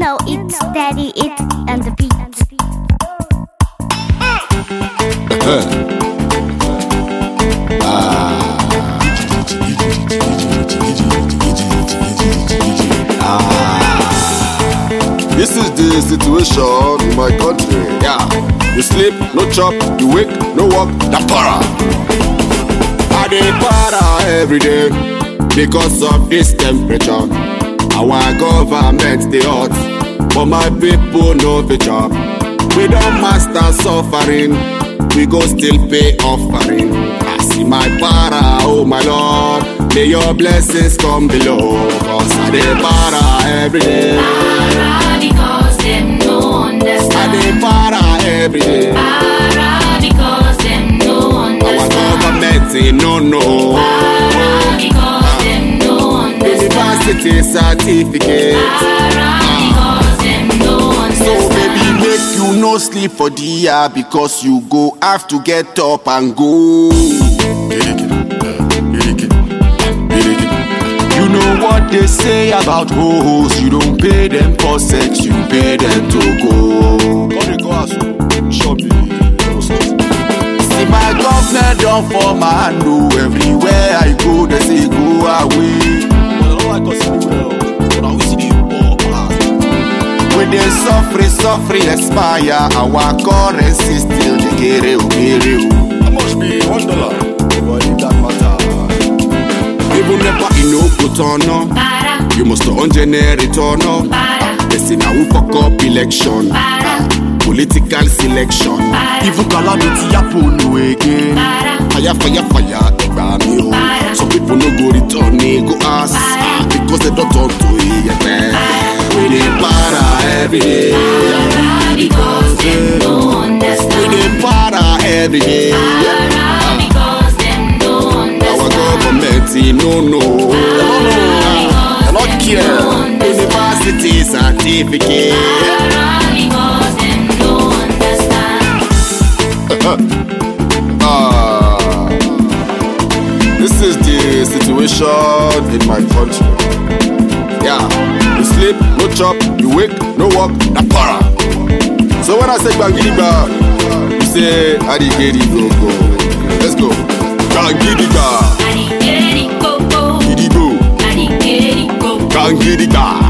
know it's steady, it and the beat. This is the situation in my country. Yeah. You sleep, no chop, you wake, no work, the para. I dey para every day because of this temperature. Our government dey hot, but my people no fit chop. We don master suffering, we go still pay offering. I see my para, oh my lord, may your blessings come below. Cause I dey para every day. Para because them no I understand. dey para every day. Para because them no Our understand. government say no no. Para because them no understand. University certificate. Para because them no So understand. baby make you no sleep for the year because you go have to get up and go. You know what they say about hoes, you don't pay them for sex, you pay them to go. See my government don for my hand oh, everywhere I go they say go away. When they suffer, suffer, expire, our currency still the kere o, kere o. How much be one dollar? But it that matter. Even never you no go turn up, Para, you must on generate turn up. para, They say now we fuck up election, para, political selection. Para. Even calamity happen no again. para, Fire, fire, fire, ẹgbà mi o. Para. Some people no go return me, go ask. Para. ah, Because they don't talk to iyẹ̀pẹ̀. We dey para every day. para because them no We understand. dey para every day. Para because them no Our understand. government e no know. Because Not them care. no understand. University certificate. Para because them no understand. Ah, this is the situation in my country. Yeah, you sleep, no chop, you wake, no work, na para. So when I say bangidiba, you say adigedi go go. Let's go. Bangidiba, Adigeri go go, gidigo, adigeri go go, bangidiba.